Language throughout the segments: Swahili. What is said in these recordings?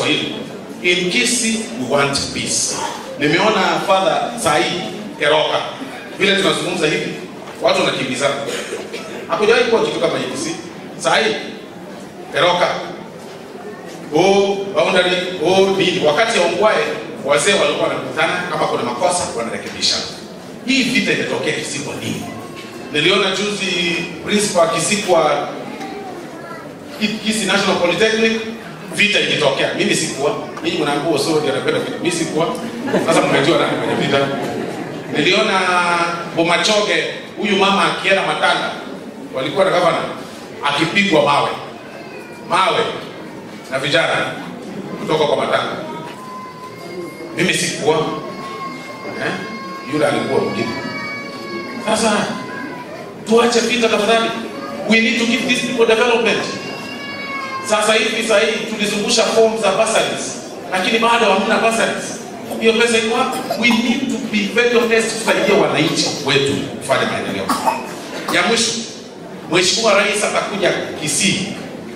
Kiswahili. In Kisii we want peace. Nimeona Father Sai Keroka vile tunazungumza hivi, watu wanakimbizana. Hakujawahi kuwa kitu kama hiki Kisii. Sai Keroka oh, boundary oh, nini. Wakati ya Ongwae wazee walikuwa wanakutana, kama kuna makosa wanarekebisha. Hii vita imetokea Kisii kwa nini? Niliona juzi principal akisikwa Kisii National Polytechnic vita ikitokea. Mimi sikuwa, ninyi mnaambua sio ndio anapenda vita. Mimi sikuwa. Sasa mmejua nani kwenye vita. Niliona Bomachoge huyu mama akienda Matanga walikuwa na gavana akipigwa mawe mawe na vijana kutoka kwa Matanga. Mimi sikuwa eh? Yule alikuwa mwingine. Sasa tuache vita tafadhali. We need to give these people development. Sasa hivi sasa hivi tulizungusha form za bursaries lakini bado hamna bursaries. Hiyo pesa iko wapi? We need to be very honest kusaidia wananchi wetu kufanya maendeleo. Ya mwisho, Mheshimiwa Rais atakuja Kisii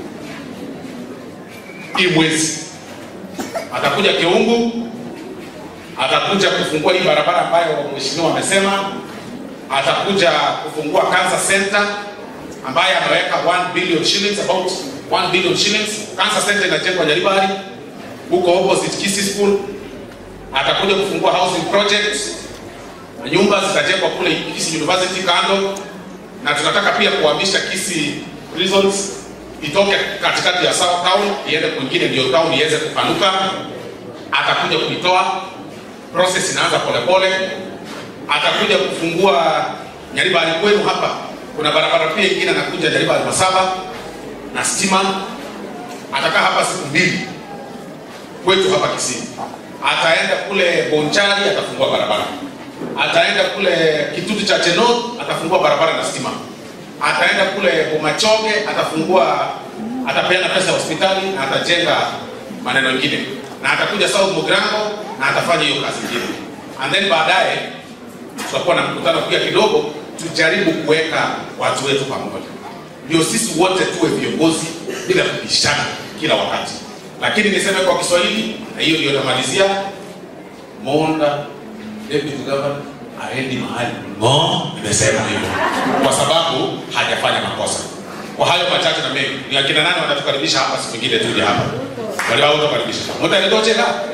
hii mwezi, atakuja Kiungu, atakuja kufungua hii barabara ambayo mheshimiwa amesema, atakuja kufungua cancer center ambaye ameweka 1 billion shillings about 1 billion shillings. Cancer center inajengwa Nyaribari huko opposite Kisii School. Atakuja kufungua housing project na nyumba zitajengwa kule Kisii University kando, na tunataka pia kuhamisha Kisii prisons itoke katikati ya South Town iende kwingine, ndio town iweze kupanuka. Atakuja kuitoa, process inaanza polepole. Atakuja kufungua Nyaribari kwenu hapa kuna barabara pia ingine anakuja Nyaribari Masaba na stima. Atakaa hapa siku mbili kwetu hapa Kisii. Ataenda kule Bonchari atafungua barabara. Ataenda kule Kitutu cha Chenot atafungua barabara na stima. Ataenda kule Bomachoge atafungua, atapeana pesa ya hospitali na atajenga maneno mengine, na atakuja South Mugirango na atafanya hiyo kazi nyingine, and then baadaye tutakuwa na mkutano pia kidogo tujaribu kuweka watu wetu pamoja, ndio sisi wote tuwe viongozi bila kubishana kila wakati. Lakini niseme kwa Kiswahili, na hiyo ndio namalizia, Monda deputy governor aendi mahali ngo, nimesema hivyo kwa sababu hajafanya makosa. Kwa hayo machache na mengi, ni akina nani watatukaribisha hapa siku nyingine tuje hapa, wale wao watakaribisha mtaletwa